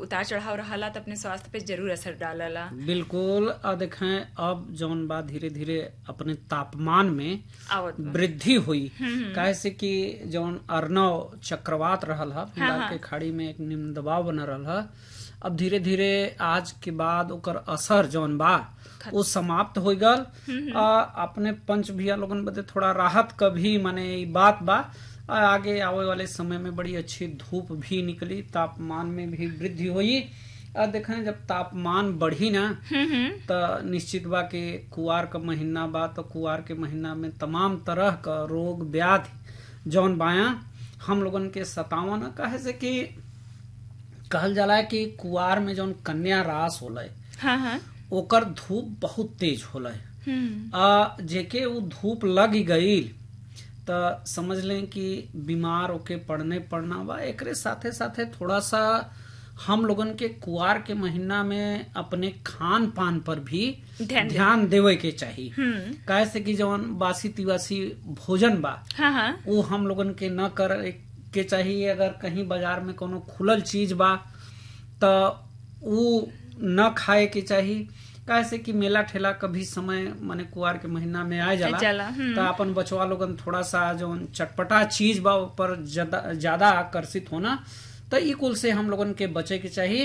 उतार चढ़ाव रहला तो अपने स्वास्थ्य पे जरूर असर डालला बिल्कुल आ देखें अब जौन बा धीरे धीरे अपने तापमान में आवत बा। वृद्धि हुई काहे से कि जौन अर्नव चक्रवात रहल ह बंगाल के खाड़ी में एक निम्न दबाव बना रहल ह अब धीरे धीरे आज के बाद ओकर असर जौन बा वो समाप्त हो गल आ, अपने पंच भैया लोगन बदे थोड़ा राहत का भी माने ई बात बा आ, आगे आवे वाले समय में बड़ी अच्छी धूप भी निकली तापमान में भी वृद्धि हुई आ देखें जब तापमान बढ़ी ना त निश्चित बा कि कुआर का महीना बा तो कुआर के महीना में तमाम तरह का रोग व्याधि जौन बाया हम लोगन के सतावन कहे से कि कहल जाला कि कुआर में जौन कन्या रास होला हाँ हाँ ओकर धूप बहुत तेज होला हम्म आ जेके वो धूप लग गई त समझ लें कि बीमार होके पड़ने पड़ना बा एकरे साथे साथे थोड़ा सा हम लोगन के कुआर के महीना में अपने खान पान पर भी ध्यान दे- ध्यान देवे के चाहिए हम्म काहे से कि जवन बासी तिवासी भोजन बा हाँ हाँ वो हम लोगन के न कर के चाहिए अगर कहीं बाजार में कोनो खुलल चीज बा त वो न खाए के चाहिए काहे से कि मेला ठेला कभी समय माने कुआर के महीना में आ जाला जाला, हम्म। त अपन बचवा लोगन थोड़ा सा जो चटपटा चीज बा पर ज्यादा ज्यादा आकर्षित होना त ई कुल से हम लोगन के बचे के चाहिए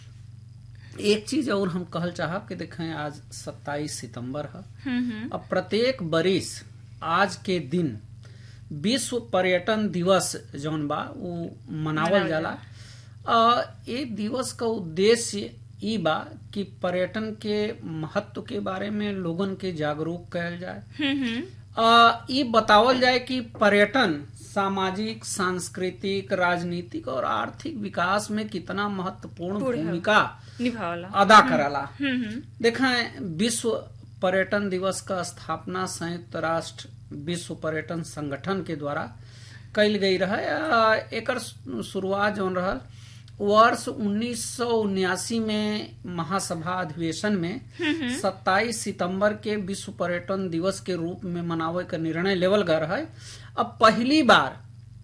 एक चीज और हम कहल चाहब कि देखें आज 27 सितंबर है हम्म हम्म अब प्रत्येक बरिस आज के दिन विश्व पर्यटन दिवस जौन बा वो मनावल जाला आ, ये दिवस का उद्देश्य ई बा कि पर्यटन के महत्व के बारे में लोगन के जागरूक कयल जाए हम्म हम्म आ, ई बतावल जाए कि पर्यटन सामाजिक सांस्कृतिक राजनीतिक और आर्थिक विकास में कितना महत्वपूर्ण पूर्ण है। भूमिका निभावला अदा करला हम्म हम्म देखें विश्व पर्यटन दिवस का स्थापना संयुक्त राष्ट्र विश्व पर्यटन संगठन के द्वारा कल गई रहे आ, एकर शुरुआत जौन रहल वर्ष उन्नीस में महासभा अधिवेशन में 27 सितंबर के विश्व पर्यटन दिवस के रूप में मनावे का निर्णय लेवल गए रहे अब पहली बार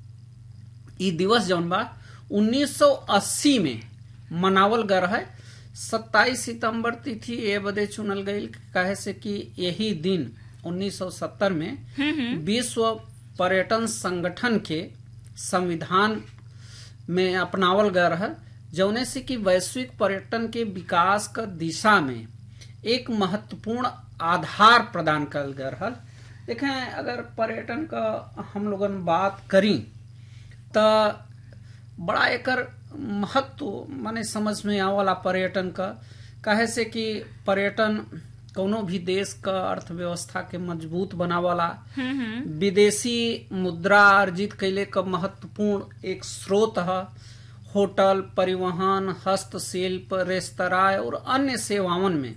ई दिवस जौन बा 1980 में मनावल गए रहे 27 सितंबर तिथि ए बदे चुनल गई काहे से कि यही दिन 1970 में विश्व पर्यटन संगठन के संविधान में अपनावल गए रहे जौने से कि वैश्विक पर्यटन के विकास का दिशा में एक महत्वपूर्ण आधार प्रदान कल गए रहल देखें अगर पर्यटन का हम लोगन बात करी त बड़ा एकर महत्व माने समझ में आवला पर्यटन का काहे से कि पर्यटन कोनो भी देश का अर्थव्यवस्था के मजबूत बनावला विदेशी मुद्रा अर्जित कैले का महत्वपूर्ण एक स्रोत है होटल परिवहन हस्तशिल्प रेस्तरां और अन्य सेवावन में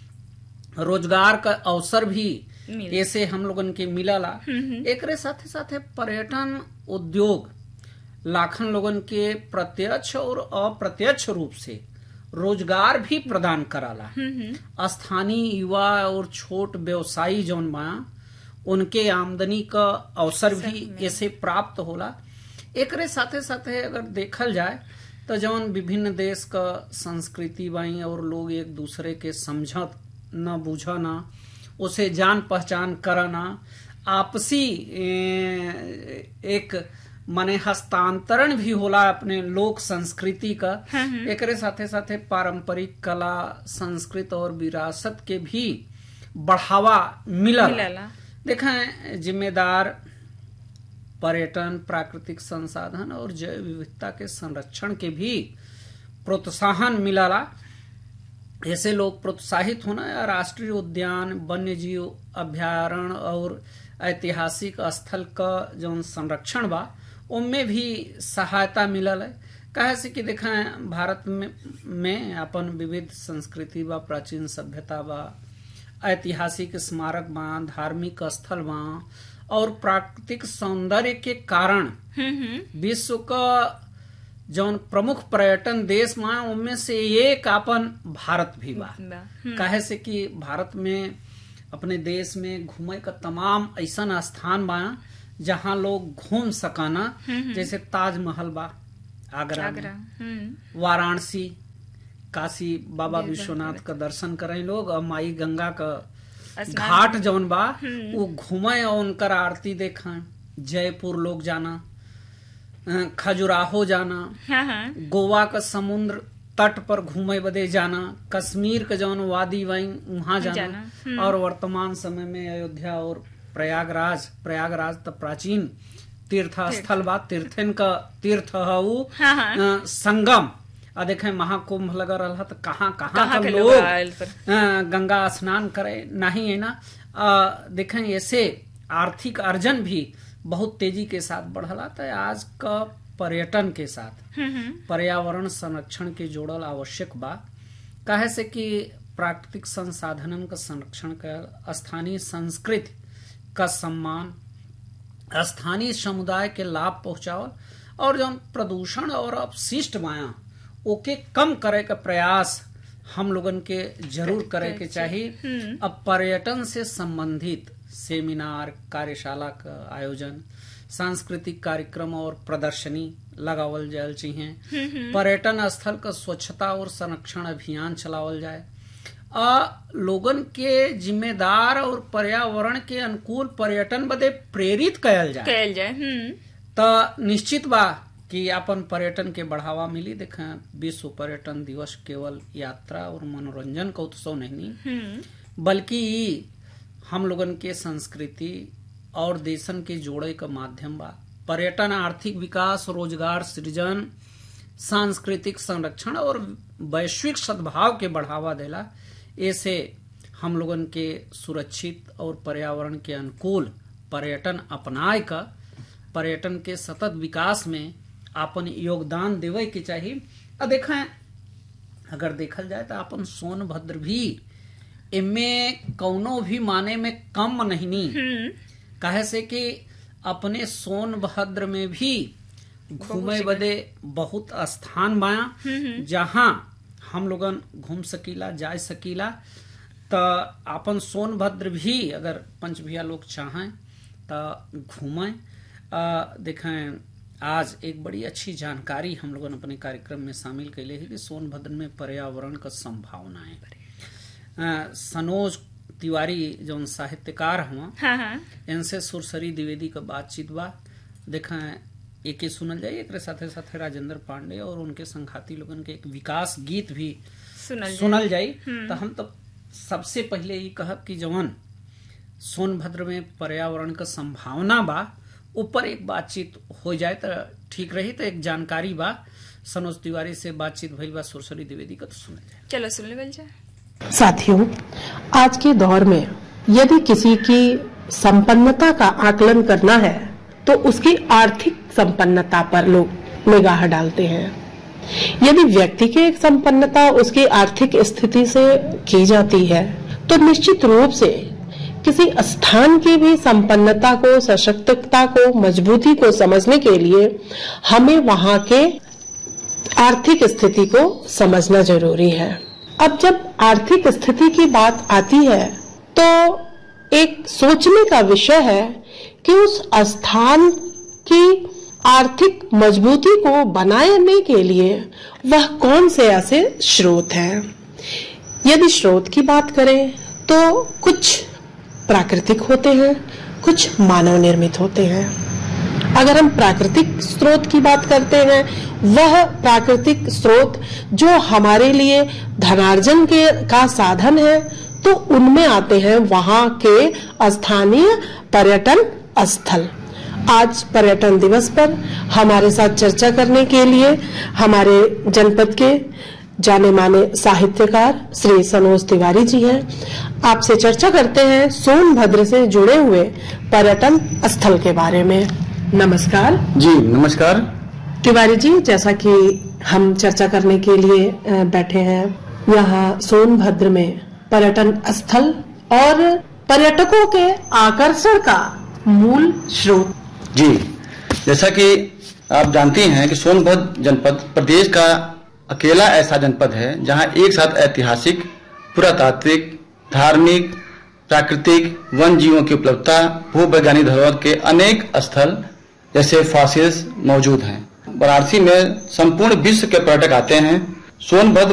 रोजगार का अवसर भी मिल- ऐसे हम लोगन के मिलला एकरे साथे साथे पर्यटन उद्योग लाखन लोगन के प्रत्यक्ष और अप्रत्यक्ष रूप से रोजगार भी प्रदान कराला स्थानीय युवा और छोट व्यवसायी जौन बा उनके आमदनी का अवसर भी ऐसे प्राप्त होला एकरे साथे साथे अगर देखल जाए तो जौन विभिन्न देश का संस्कृति बाई और लोग एक दूसरे के समझत न बुझना उसे जान पहचान करना आपसी ए, एक माने हस्तांतरण भी होला अपने लोक संस्कृति का एकरे साथे साथे पारंपरिक कला संस्कृत और विरासत के भी बढ़ावा मिलल मिलला देखें जिम्मेदार पर्यटन प्राकृतिक संसाधन और जैव विविधता के संरक्षण के भी प्रोत्साहन मिलला ऐसे लोग प्रोत्साहित होना या राष्ट्रीय उद्यान वन्य जीव अभ्यारण्य और ऐतिहासिक स्थल का जो संरक्षण बा उनमें भी सहायता मिलल है कहे से कि देखें भारत में, में अपन विविध संस्कृति बा प्राचीन सभ्यता बा ऐतिहासिक स्मारक बा धार्मिक स्थल बा और प्राकृतिक सौंदर्य के कारण विश्व का जौन प्रमुख पर्यटन देश बा उनमें से एक अपन भारत भी बा काहे से कि भारत में अपने देश में घूमे का तमाम ऐसा स्थान बा जहाँ लोग घूम सकाना जैसे ताजमहल बा आगरा, आगरा में वाराणसी काशी बाबा जी, विश्वनाथ का दर्शन करें लोग और माई गंगा का स्नान घाट जौन बा वो घूमे और उनकर आरती देखें जयपुर लोग जाना अ, खजुराहो जाना हाँ हाँ गोवा का समुद्र तट पर घूमे बदे जाना कश्मीर का जौन वादी वहीं वहां जाना, जाना, और वर्तमान समय में अयोध्या और प्रयागराज प्रयागराज तो प्राचीन तीर्थ स्थल बा तीर्थन का तीर्थ है वो हाँ, हाँ। अ, संगम आ देखे महाकुंभ लगा रहा तो कहाँ कहाँ कहाँ का के लोग लोग आयल पर अ, गंगा स्नान करे नहीं है ना अ, देखें ऐसे आर्थिक अर्जन भी बहुत तेजी के साथ बढ़ला तो आज का पर्यटन के साथ हम्म हम्म पर्यावरण संरक्षण के जोड़ल आवश्यक बा काहे से कि प्राकृतिक संसाधनन का संरक्षण कर स्थानीय संस्कृति का सम्मान स्थानीय समुदाय के लाभ पहुंचावल और जौन प्रदूषण और अपशिष्ट माया ओके कम करे का प्रयास हम लोगन के जरूर करे के चाहिए अब पर्यटन से संबंधित सेमिनार कार्यशाला का आयोजन सांस्कृतिक कार्यक्रम और प्रदर्शनी लगावल जायल चाहिए पर्यटन स्थल का स्वच्छता और संरक्षण अभियान चलावल जाए आ लोगन के जिम्मेदार और पर्यावरण के अनुकूल पर्यटन बदे प्रेरित कयल जाए कयल जाए हम्म त निश्चित बा कि अपन पर्यटन के बढ़ावा मिली देखें विश्व पर्यटन दिवस केवल यात्रा और मनोरंजन का उत्सव नहीं हम्म बल्कि ई हम लोगन के संस्कृति और देशन के जोड़े का माध्यम बा पर्यटन आर्थिक विकास रोजगार सृजन सांस्कृतिक संरक्षण और वैश्विक सद्भाव के बढ़ावा देला ऐसे हम लोगन के सुरक्षित और पर्यावरण के अनुकूल पर्यटन अपनाए का पर्यटन के सतत विकास में अपन योगदान देवे के चाहिए आ देखें अगर देखल जाए तो अपन सोनभद्र भी इनमे कौनो भी माने में कम नहीं नी हम्म काहे से कि अपने सोनभद्र में भी घूमे बदे बहुत स्थान बाया जहाँ हम लोगन घूम सकीला जा सकीला त अपन सोनभद्र भी अगर पंचभिया लोग चाहें त घूमें आ, देखें आज एक बड़ी अच्छी जानकारी हम लोगन अपने कार्यक्रम में शामिल कैले है कि सोनभद्र में पर्यावरण का संभावना है अ, सनोज तिवारी जौन साहित्यकार हुआ हाँ हाँ इनसे सुरसरी द्विवेदी का बातचीत बा देखा एक ही सुनल जाए एक साथे साथे राजेंद्र पांडे और उनके संघाती लोगन के एक विकास गीत भी सुनल जाए सुनल जाई तो हम तो सबसे पहले ये कहब कि जवन सोनभद्र में पर्यावरण का संभावना बा ऊपर एक बातचीत हो जाए तो ठीक रही तो एक जानकारी बा सनोज तिवारी से बातचीत भइल बा सुरसरी द्विवेदी का तो सुनल जाए चलो सुन लेवल जाए साथियों आज के दौर में यदि किसी की संपन्नता का आकलन करना है तो उसकी आर्थिक संपन्नता पर लोग निगाह डालते हैं यदि व्यक्ति की एक संपन्नता उसकी आर्थिक स्थिति से की जाती है तो निश्चित रूप से किसी स्थान की भी संपन्नता को सशक्तता को मजबूती को समझने के लिए हमें वहां के आर्थिक स्थिति को समझना जरूरी है अब जब आर्थिक स्थिति की बात आती है तो एक सोचने का विषय है कि उस स्थान की आर्थिक मजबूती को बनाने के लिए वह कौन से ऐसे स्रोत हैं यदि स्रोत की बात करें तो कुछ प्राकृतिक होते हैं कुछ मानव निर्मित होते हैं अगर हम प्राकृतिक स्रोत की बात करते हैं वह प्राकृतिक स्रोत जो हमारे लिए धनार्जन के का साधन है तो उनमें आते हैं वहां के स्थानीय पर्यटन स्थल आज पर्यटन दिवस पर हमारे साथ चर्चा करने के लिए हमारे जनपद के जाने माने साहित्यकार श्री सनोज तिवारी जी हैं आपसे चर्चा करते हैं सोनभद्र से जुड़े हुए पर्यटन स्थल के बारे में नमस्कार जी नमस्कार तिवारी जी जैसा कि हम चर्चा करने के लिए अ, बैठे हैं यहाँ सोनभद्र में पर्यटन स्थल और पर्यटकों के आकर्षण का मूल स्रोत जी जैसा कि आप जानती हैं कि सोनभद्र जनपद प्रदेश का अकेला ऐसा जनपद है जहां एक साथ ऐतिहासिक पुरातात्विक धार्मिक प्राकृतिक वन जीवों की उपलब्धता भू वैज्ञानिक धरोहर के अनेक स्थल जैसे फॉसिल्स मौजूद हैं वाराणसी में संपूर्ण विश्व के पर्यटक आते हैं सोनभद्र